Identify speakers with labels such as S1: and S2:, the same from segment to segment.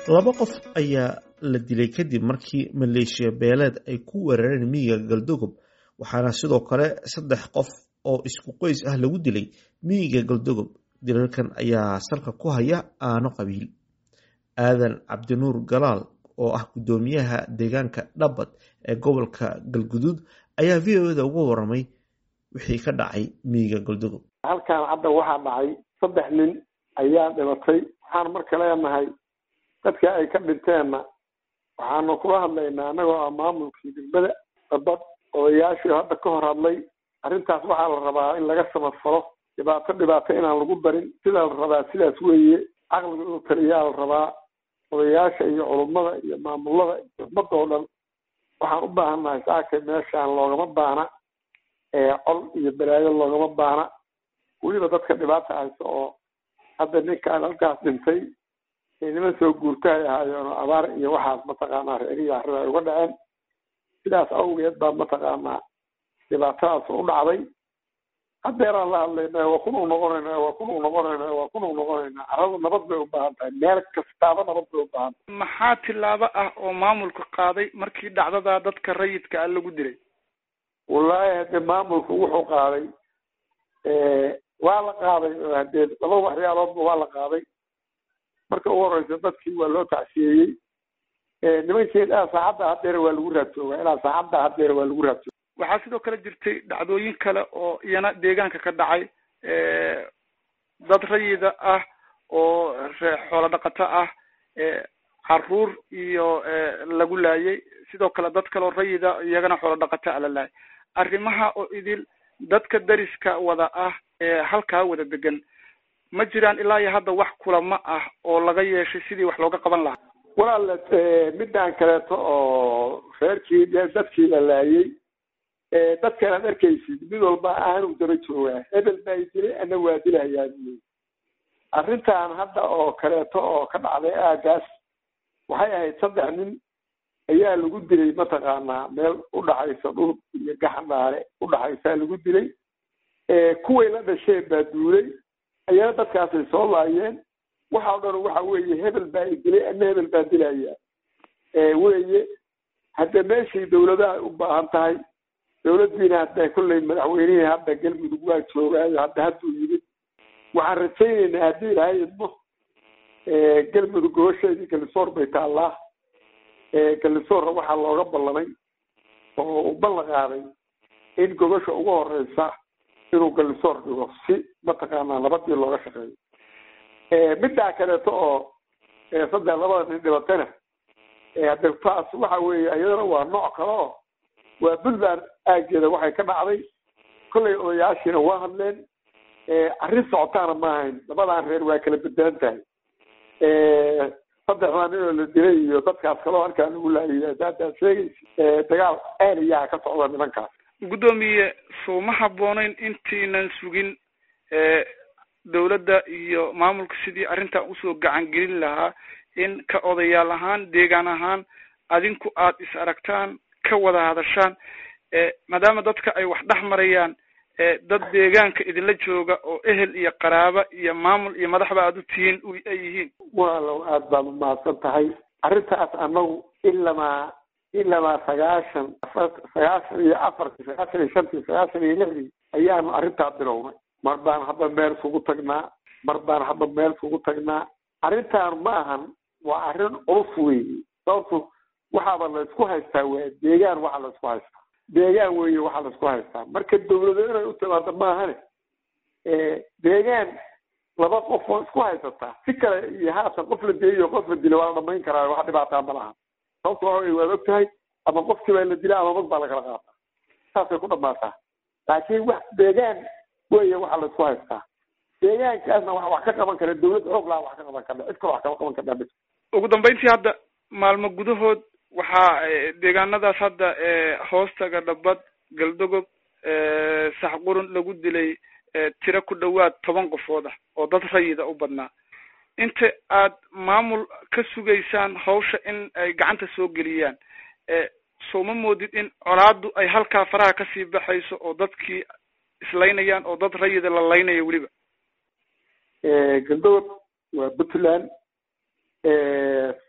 S1: laba qof ayaa la dilay kadib markii maleeshiya beeleed ay ku weerareen miyiga galdogob waxaana sidoo kale saddex qof oo isku qoys ah lagu dilay miyiga galdogob dilalkan ayaa salka ku haya aano qabiil aadan cabdinuur galaal oo ah guddoomiyaha deegaanka dhabbad ee gobolka galguduud ayaa v o da uga waramay wixii ka dhacay miyiga galdogob
S2: halkan hadda waxaa dhacay saddex nin ayaa dhibatay waxaan marka leenahay dadka ay ka dhinteenna waxaanu kula hadlaynaa annagoo ah maamulkii degmada dabad odayaashii hadda ka hor hadlay arrintaas waxaa la rabaa in laga samafalo dhibaato dhibaato inaan lagu darin sidaa la rabaa sidaas weeye caqliga inuu taliyaa la rabaa odayaasha iyo culummada iyo maamulada iyo ummadda oo dhan waxaan u baahannahay saakay meeshaan loogama baana col iyo balaayo loogama baana weliba dadka dhibaata haysa oo hadda ninkaan halkaas dhintay niman soo guurtahay ahaayeen oo abaar iyo waxaas mataqaanaa reerihi arrida ay uga dhaceen sidaas awgeed baa mataqaanaa dhibaatadaas u dhacday haddeeraan la hadlayna waa kunuu noqonayna waa kunuu noqonayna waa kunuu noqonayna carrada nabad bay u baahan tahay meel kastaaba nabad bay u baahan tahay
S3: maxaa tilaabo ah oo maamulku qaaday markii dhacdadaa dadka rayidka ah lagu dilay
S2: wallaahi hadde maamulku wuxuu qaaday waa la qaaday hadee laba waxyaaloodba waa la qaaday marka ugu horeysa dadkii waa loo tacsiyeeyey nimankeed ah saacadda haddeer waa lagu raadjoogaa ilaa saacadda haddeer waa lagu raadjooga
S3: waxaa sidoo kale jirtay dhacdooyin kale oo iyana deegaanka ka dhacay dad rayida ah oo xoolo dhaqato ah caruur iyo lagu laayay sidoo kale dad kaleo rayida iyagana xoolo dhaqato a la laayay arrimaha oo idil dadka dariska wada ah ee halkaa wada degan ma jiraan ilaa iyo hadda wax kulamo ah oo laga yeeshay sidii wax looga qaban lahaa
S2: walaal midaan kaleeto oo reerkii dadkii la laayay dadkan aad arkaysid mid walba aanu daba joogaa hebel baa dilay ana waa dilahayaa buy arrintan hadda oo kaleeto oo ka dhacday aagaas waxay ahayd saddex nin ayaa lagu dilay mataqaanaa meel udhaxaysa dhul iyo gaxandhaale udhaxaysaa lagu dilay kuway la dhasheen baa duulay ayana dadkaasay soo laayeen waxa o dhan waxa weeye hebel baa i dilay ana hebel baa dilaya weye hadda meeshii dawladaha u baahan tahay dawladdiina hadda kolley madaxweynihii hadda galmudug waa joogaayo hadda hadduu yimid waxaan rajaynaynaa haddii ilahay idmo galmudug gobasheedii galisoor bay taallaa galisoorna waxaa looga ballamay oo uu ballan qaaday in gobasha ugu horeysa inuu galisoor dhigo si mataqaanaa nabadii looga shaqeeyo middaa kaleeto oo saddex labada nin dhibatana hadde taas waxa weeye iyadana waa nooc kale oo waa puntland aageeda waxay ka dhacday kollay odayaashiina waa hadleen arrin socotaana ma ahayn labadan reer waa kala bedelan tahay saddexdaa nin oo la dilay iyo dadkaas kaloo halkaa lagu laayay haddaad sheegaysa dagaal aaliyaha ka socda nimankaas
S3: guddoomiye soo ma habbooneyn intiinan sugin dawladda iyo maamulka sidii arrintan usoo gacan gelin lahaa in ka odayaal ahaan deegaan ahaan adinku aad is aragtaan ka wada hadashaan maadaama dadka ay wax dhex marayaan dad deegaanka idinla jooga oo ehel iyo qaraaba iyo maamul iyo madaxba aada u tihiin ay yihiin
S2: walow aada baad umahadsan tahay arrintaas anagu ilamaa ilamaa sagaashan sagaashan iyo afartii sagaashan iyo shantii sagaashan iyo lixdii ayaanu arrintaa bilownay mar baan hadda meel isugu tagnaa mar baan hadda meel isugu tagnaa arrintaan ma ahan waa arrin culus weeye sababtu waxaaba la isku haystaa waa deegaan waxa la isku haystaa deegaan weeye waxa la isku haystaa marka dawlado inay u timaado maahane deegaan laba qof oo isku haysataa si kale iyo haatan qof la deeyo qof la dila waa la dhamayn karaa wax dhibaataa ma laha sababta waxa wey waad og tahay ama qofkii baa la dila ama mag baa lakala qaataa saasay ku dhamaataa laakiin wax deegaan weeye waxa la isku haystaa deegaankaasna wax wax ka qaban kara dawlad xoog laha wax ka qaban karna cid kale wax kama qaban karnaa ma
S3: ugu dambeyntii hadda maalmo gudahood waxaa deegaanadaas hadda hoostaga dhabad galdogob saxqurun lagu dilay tiro ku dhawaad toban qofood ah oo dad rayida u badnaa inta aad maamul ka sugaysaan hawsha in ay gacanta soo geliyaan soo ma moodid in colaadu ay halkaa faraha kasii baxayso oo dadkii islaynayaan oo dad rayida la laynaya weliba
S2: galdogob waa puntland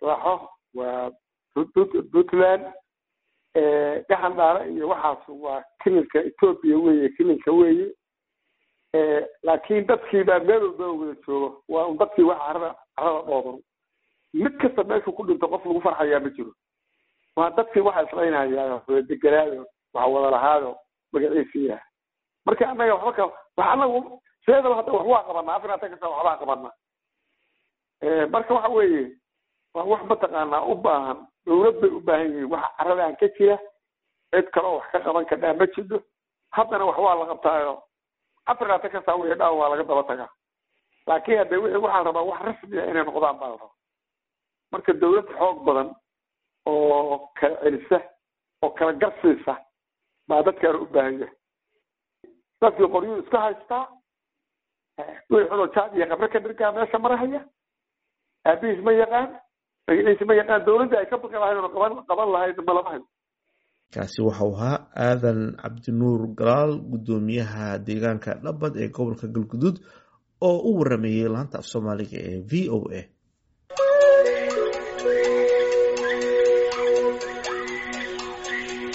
S2: raaxo waa puntland gaxan dhaara iyo waxaas waa kililka ethoopia weeye kililka weeye laakiin dadkii baa meel walba wada joogo waa un dadkii wax carada carada dhoodan mid kasta meeshuu ku dhinto qof lagu farxayaa ma jiro waa dadkii waxa islaynayaa wada deganaayo waxa wada lahaado magaciisi yahay marka annaga waxba ka wax anagu sideedaba hadda wax waa qabanaa afar atan kasta waxbaa qabanaa marka waxa weeye waa wax mataqaanaa u baahan dawlad bay u baahan yihiin waxa caradaan ka jira cid kaleo wax ka qaban kadhaa ma jiro haddana wax waa la qabtaayo afar atan kasta wixii dhaan waa laga daba tagaa laakiin hadde wixii waxaan rabaa wax rasmiya inay noqdaan baa la rabaa marka dawlad xoog badan oo kala celisa oo kala garsiisa baa dadkaana u baahan yahay dadkii qoryuu iska haystaa wixii xunoo jaad iyo qabre ka dhirgaa meesha marahaya aabihiis ma yaqaan magaciisa ma yaqaan dawladda ay ka baqi lahayd oo qaban qaban lahayd malama hayo
S1: kaasi waxau ahaa aadan cabdinuur galaal guddoomiyaha deegaanka dhabad ee gobolka galguduud oo u warameeyey laanta af soomaaliga ee v o a